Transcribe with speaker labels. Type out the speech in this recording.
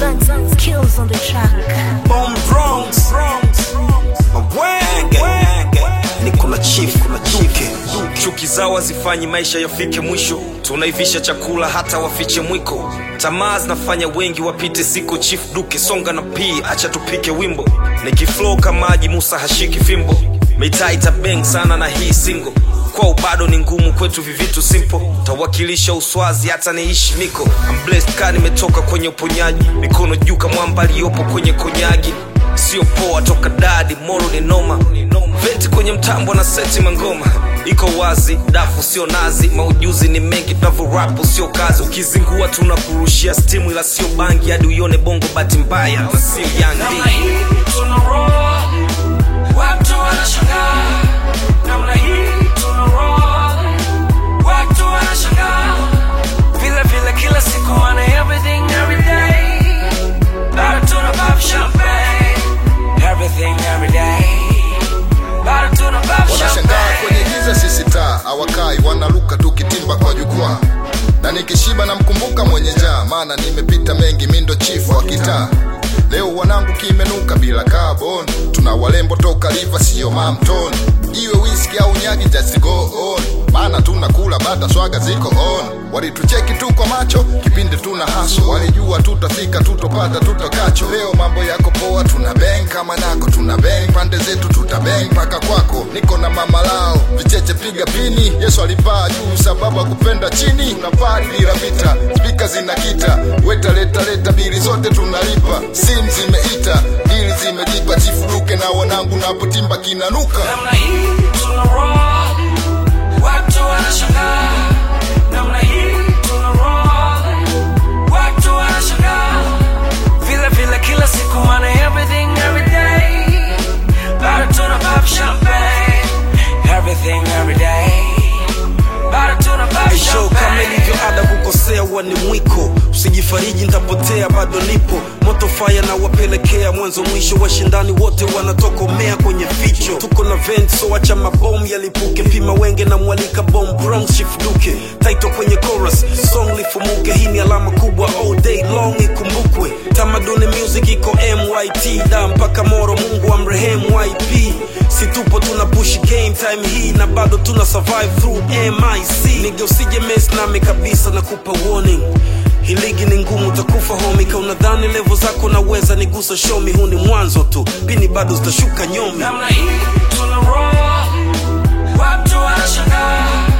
Speaker 1: Zan kills on the track.
Speaker 2: Bomb Bronx, Mawenge, niko na chief, kuna chuke chuki zao hazifanyi maisha yafike mwisho tunaivisha chakula hata wafiche mwiko tamaa zinafanya wengi wapite siko chief duke songa na pii acha tupike wimbo nikiflow kamaji musa hashiki fimbo mitaa itabeng sana na hii singo kwao bado ni ngumu kwetu vivitu simple tawakilisha uswazi hata niishi niko I'm blessed ka nimetoka kwenye uponyaji mikono juu kamwamba aliyopo kwenye konyagi sio poa toka dadi moro ni noma veti kwenye mtambo na seti mangoma iko wazi dafu sio nazi maujuzi ni mengi tunavyorapu sio kazi ukizingua tunakurushia stimu ila sio bangi hadi uione bongo bati mbaya na sio
Speaker 3: namna
Speaker 2: yangi
Speaker 3: hii tuna roll watu wanashangaa namna hii tuna roll watu wanashangaa vile vile kila siku wana everything every day bado tuna pop champagne everything every day bado tuna pop
Speaker 4: wanashangaa kwenye
Speaker 3: champagne
Speaker 4: giza sisi taa hawakai wanaruka tukitimba kwa jukwaa na nikishiba namkumbuka mwenye njaa maana nimepita mengi mindo chifu wa kitaa leo wanangu kimenuka bila carbon tuna walembo toka liva siyo mamton iwe whisky au nyagi just go on maana tunakula bata swaga ziko on walitucheki tu kwa macho kipindi tuna haso walijua tutafika tutopata tutokacho leo mambo yako poa tuna beng kama nako tuna beng pande zetu tuta beng mpaka kwako niko na mama lao vicheche piga pini yesu alipaa juu sababu akupenda chini tunapari bila vita spika zinakita weta leta leta bili zote tunalipa sim zimeita dili zimejipa chifuruke na wanangu napotimba kinanuka
Speaker 3: namna hii tuna roll watu wanashangaa namna hii tuna roll watu wanashangaa vile vile kila siku wana everything every day bado tuna pop champagne everything every day bado tuna pop
Speaker 2: show kama ilivyo ada
Speaker 3: champagne
Speaker 2: kukosea huwa ni mwiko usijifariji ntapotea bado nipo moto faya na wapelekea mwanzo mwisho washindani wote wanatokomea kwenye ficho tuko na vent so wacha mabomu yalipuke pima wenge na mwalika bom bronx shifduke taito kwenye chorus song lifumuke hii ni alama kubwa all day long ikumbukwe tamaduni music iko myt da mpaka moro mungu amrehemu yp si tupo tuna push game time hii na bado tuna survive through mic nige usije mess nami kabisa na kupa warning hii ligi ni ngumu utakufa homi ka unadhani levo zako naweza nigusa shomi huu ni mwanzo tu pini bado zitashuka nyomi
Speaker 3: namna hii tuna roll watu wanashangaa